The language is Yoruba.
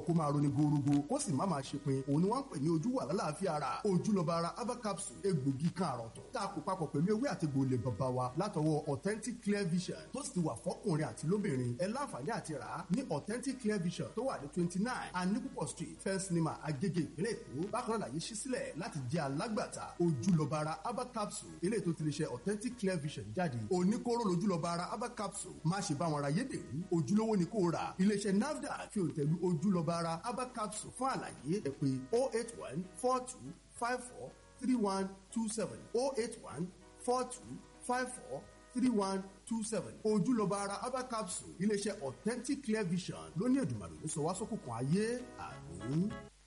kó máa roni gorogo kó sì má máa ṣe pin òun ni wọ́n ń pè ní ojú wà lálàáfíà ara ojúlọ́ba ara herbal capsule egbògi kan àrọ̀tọ̀ tá a kó papọ̀ pẹ̀lú ewé àti gbòòlè bàbá wa látọwọ́ authentic clear vision tó sì ti wà fọ́kùnrin àti lóbìnrin ẹ láǹfààní àti rà á ní authentic clear vision tó wà ní twenty nine anipupo street first cinema agege ìpínlẹ̀ èkó bákan náà làyè ṣí sílẹ̀ láti jẹ́ alágbàtà ojúlọ́ba ara herbal capsule eléyìí tó ti lè ṣe authentic clear vision jáde oníkóró lójúlọ́ba ara herbal capsule má ṣe bá wọn ra yédèrú ojúlówó ni kò rà iléeṣẹ́ nafdac fi òǹtẹ̀lú ojúlọ́ba ara herbal capsule fún àlàyé ẹ pè oh eight one four two five four three one two seven oh eight one four two five four three one two seven ojúlọ́ba ara herbal capsule iléeṣẹ́ authentic clear vision lóní ẹ̀dùnmọ̀lẹ́ ló sọ wá sókùnkùn ayé àmì.